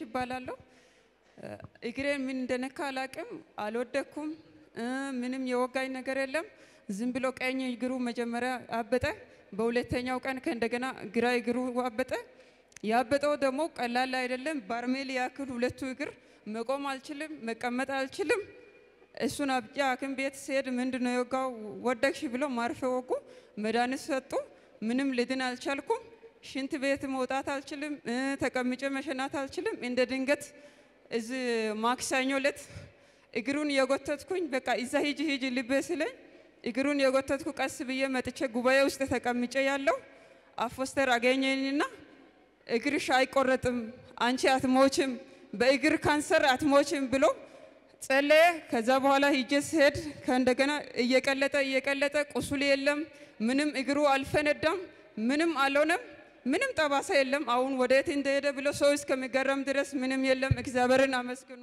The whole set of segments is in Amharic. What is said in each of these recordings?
ይባላለሁ። እግሬ ምን እንደነካ አላቅም፣ አልወደኩም። ምንም የወጋኝ ነገር የለም። ዝም ብሎ ቀኝ እግሩ መጀመሪያ አበጠ። በሁለተኛው ቀን ከእንደገና ግራ እግሩ አበጠ። ያበጠው ደግሞ ቀላል አይደለም። ባርሜል ያክል ሁለቱ እግር መቆም አልችልም፣ መቀመጥ አልችልም። እሱን አብጬ ሐኪም ቤት ስሄድ ምንድን ነው የወጋው ወደቅሽ ብሎ ማርፌ ወጉ፣ መድኃኒት ሰጡ። ምንም ልድን አልቻልኩም። ሽንት ቤት መውጣት አልችልም፣ ተቀምጬ መሸናት አልችልም። እንደ ድንገት እዚህ ማክሰኞ ዕለት እግሩን የጎተትኩኝ በቃ እዛ ሂጂ ሂጂ ልቤ ስለኝ እግሩን የጎተትኩ ቀስ ብዬ መጥቼ ጉባኤ ውስጥ ተቀምጬ ያለው አፎስተር አገኘኝና እግርሽ አይቆረጥም፣ አንቺ አትሞችም፣ በእግር ካንሰር አትሞችም ብሎ ጸለየ። ከዛ በኋላ ሂጄ ስሄድ ከእንደገና እየቀለጠ እየቀለጠ ቁስል የለም፣ ምንም እግሩ አልፈነዳም፣ ምንም አልሆነም፣ ምንም ጠባሳ የለም። አሁን ወደየት እንደሄደ ብሎ ሰው እስከሚገረም ድረስ ምንም የለም። እግዚአብሔርን አመስግኑ።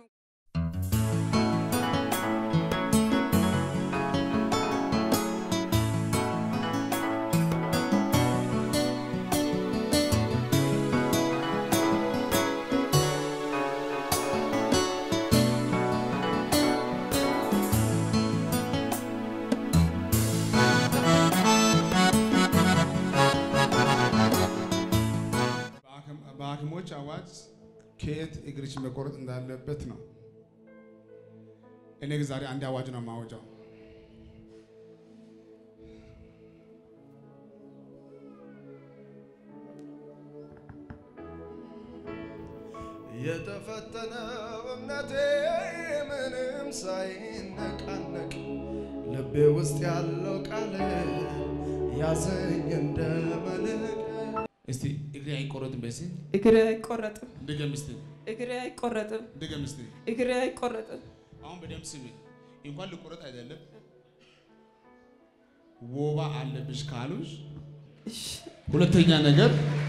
በሐኪሞች አዋጅ ከየት እግርሽ መቆረጥ እንዳለበት ነው። እኔ ግን ዛሬ አንድ አዋጅ ነው የማወጃው። የተፈተነው እምነቴ ምንም ሳይነቃነቅ ልቤ ውስጥ ያለው ቃል ያዘኝ እንደ መልሕቅ እስቲ እግሬ አይቆረጥም በሲ እግሬ አይቆረጥም፣ ድገም እስቲ እግሬ አይቆረጥም፣ ድገም እስቲ። እግሬ አይቆረጥም። አሁን በደምብ ስሚ። እንኳን ልቆረጥ አይደለም ወባ አለብሽ ካሉሽ እሺ፣ ሁለተኛ ነገር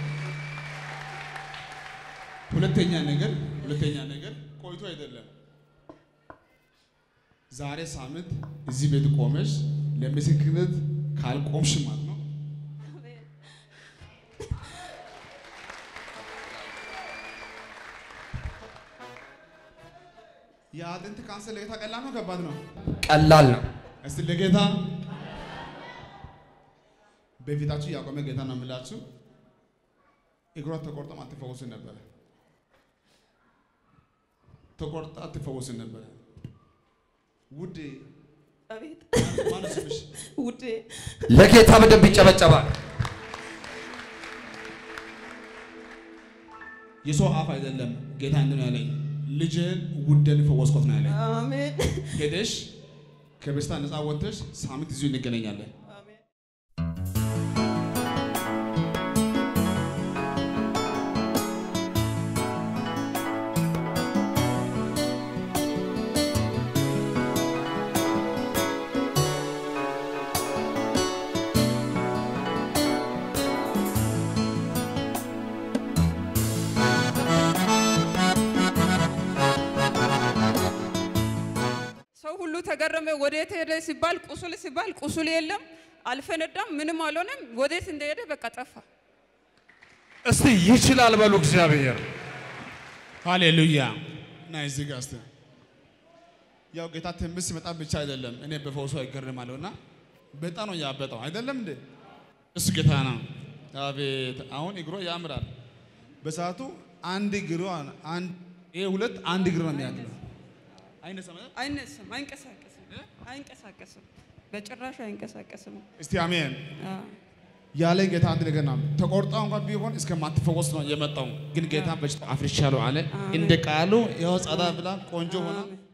ሁለተኛ ነገር ሁለተኛ ነገር ቆይቶ አይደለም ዛሬ ሳምንት እዚህ ቤት ቆመሽ ለምስክርነት ካልቆምሽ ማለት ነው የአጥንት ካንሰር ለጌታ ቀላል ነው ከባድ ነው? ቀላል ነው። እስቲ ለጌታ በፊታችሁ ያቆመ ጌታ ነው የምላችሁ። እግሯ ተቆርጠም አትፈወስም ነበረ። ተቆርጣ አትፈወስም ነበረ። ውዴ አቤት ማነው ስምሽ? ውዴ፣ ለጌታ በደንብ ይጨበጨባል። የሰው አፍ አይደለም ጌታ እንትን ነው ያለኝ። ልጅን ውደን ፈወስኮት ነው ያለኝ። አሜን ሄደሽ ከበሽታ ነፃ ወጥተሽ ሳምንት እዚሁ እንገናኛለን። አሜን። ሰው ሁሉ ተገረመ። ወዴት ሄደ ሲባል ቁስል ሲባል ቁስል የለም፣ አልፈነዳም፣ ምንም አልሆነም። ወዴት እንደሄደ በቃ ጠፋ። እስቲ ይችላል በሉ እግዚአብሔር። ሃሌሉያ እና እዚህ ጋር እስቲ ያው ጌታ ትንሽ ሲመጣ ብቻ አይደለም እኔ በፈውሱ አይገርማለሁ እና በጣም ነው ያበጠው አይደለም እንዴ እሱ ጌታ ነው አቤት አሁን እግሮ ያምራል በሰዓቱ አንድ እግሮ አንድ ይሄ ሁለት አንድ እግር ነው የሚያክለው አይነሳም አይደል? አይነስም፣ አይንቀሳቀስም፣ አይንቀሳቀስም፣ በጭራሽ አይንቀሳቀስም። እስቲ አሜን አዎ። ያለ ጌታ አንድ ነገር ነው ተቆርጣ እንኳን ቢሆን እስከማትፈወስ ነው የመጣው ግን ጌታ በሽታ አፍርሻለሁ አለ እንደ ቃሉ ያው ጸዳ ብላ ቆንጆ ሆና አሜን።